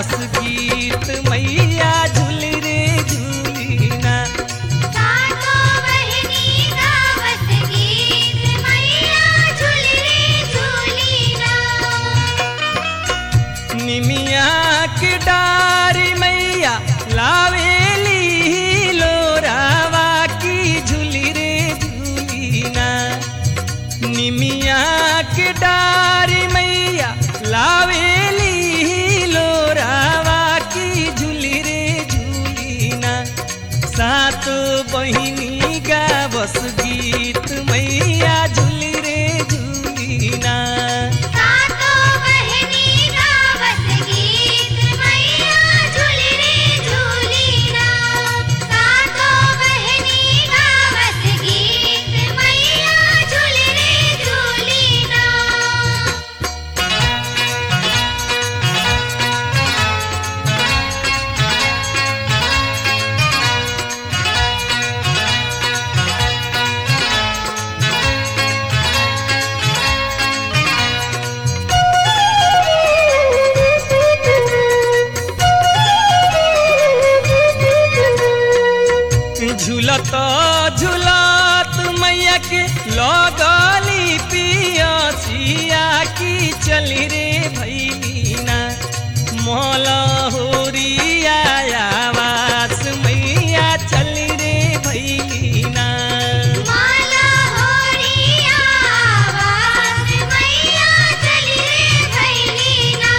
गावस गीत मैया झूली रे झूलीना सातो बहिनी गावत गीत मैया झुली रे झुलीना निमिया के डारी मैया लावेली लोरावा की झूली रे झूलीना निमिया के डारी मैया लावेली लोरावा की झूली रे झूलीना सात बहिनी गावस गीत मैया झूली रे झूलीना सातो बहिनी गावत गीत मैया झुली रे झुलीना सातो बहिनी गावत गीत मैया झुली रे झुलीना झूलत झूलत मैया के लगली पियसिया की चली रे भैलीना मोल होरिया आवास मैया चली रे भैलीना माला होरिया आवाज मैया चली रे भैलीना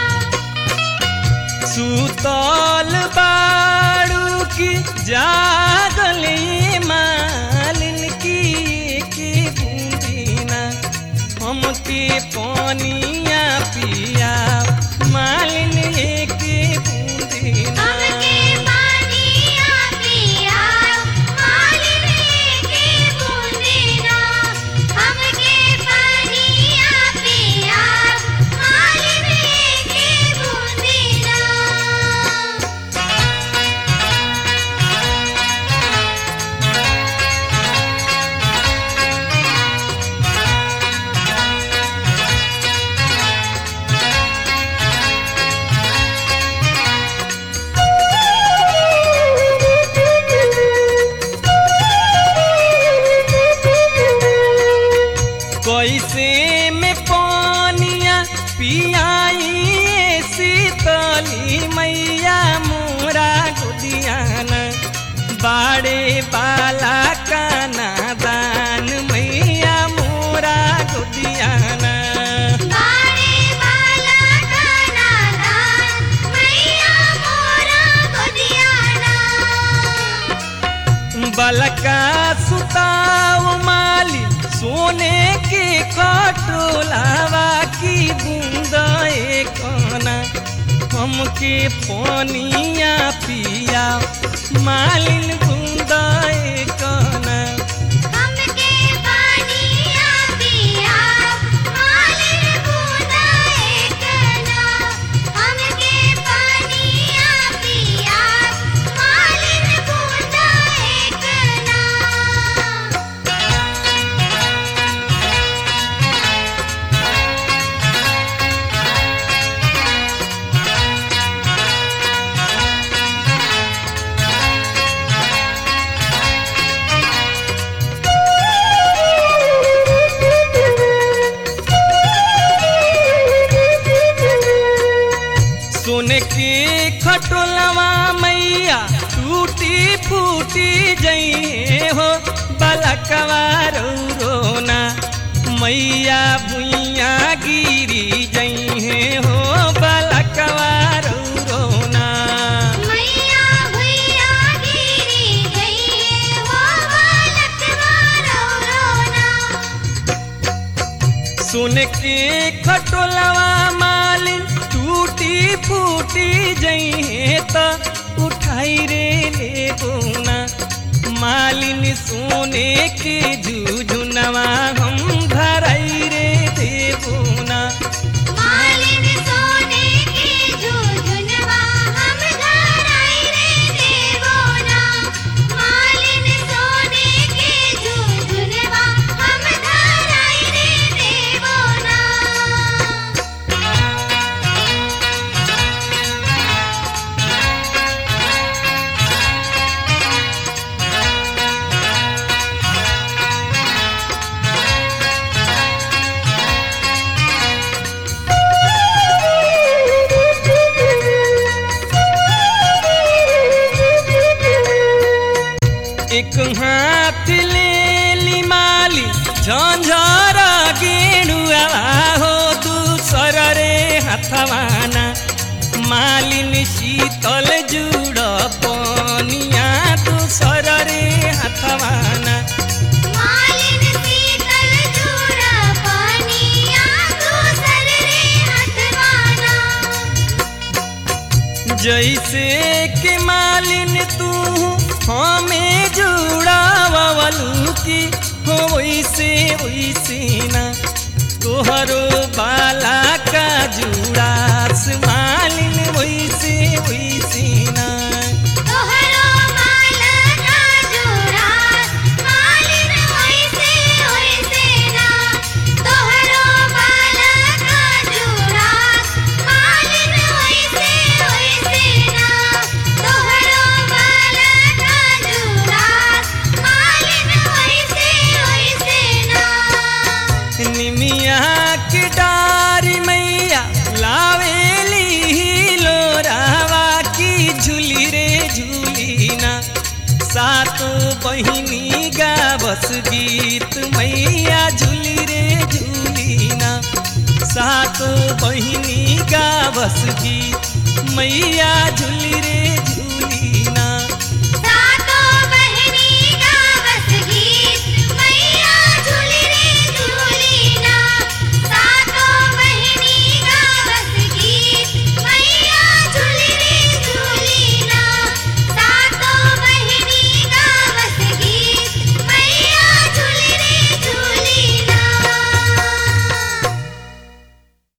सुतल बाड़ू की जागले मालिन की के बूंदीना हमके पानिया पिया मालिन के बूंदीना हमके पानिया पिया मालिन के बूंदेना हमके पानिया पिया मालिन के बूंदेना कैसे में पानिया पियाई शीतली मैया मोरा गुदियाना बाड़े बाला का नादान मैया मोरा गुदियाना बाड़े बाला का नादान मैया मोरा गोदियाना बलका सुताव माली सोने के खटोलावा की बूंद कना हमके पानिया पिया मालिन बूंद कना हमके पानिया पिया मालिन बूंदा एकना हमके पानिया पिया मालिन बूंदा एकना सोने के खटोलवा मैया टूटी फूटी जइए हो बलकवा रोना मैया भुइया गिरी जइए हो बलकवा रोना मैया भैया गिरी गई हो बालक मारो रोना सुन के खटोलवा मालिन टूटी फूटी जइहे त उठाई रे ले बोना मालिन सोने के झुझुनवा हम धराई रे देबोना मालिन हाथ ले ली माली झंझर गेणुआ हो दूसर रे हथवाना मालिन शीतल जुड़ पनिया दूसर रे हथवाना मालिन शीतल जुड़ा पानिया दूसर रे हथवाना जैसे के मालिन तू हमें जुड़ावलू की हो वैसे वैसे ना तोहरो बाला का जुड़ास मालिन वैसे वैसे ना तोहरो माला का जुड़ा मालिन वैसे वैसे ना तोहरो माला का जुड़ा मालिन वैसे वैसे ना तोहरो माला का जुड़ा मालिन वैसे वैसे ना निमिया के डारी मैया लावेली लोरावा की झूली रे झूलीना सातो बहिनी गावस गीत मैया झूली रे झूलीना सातो बहिनी गावस गीत मैया झूली रे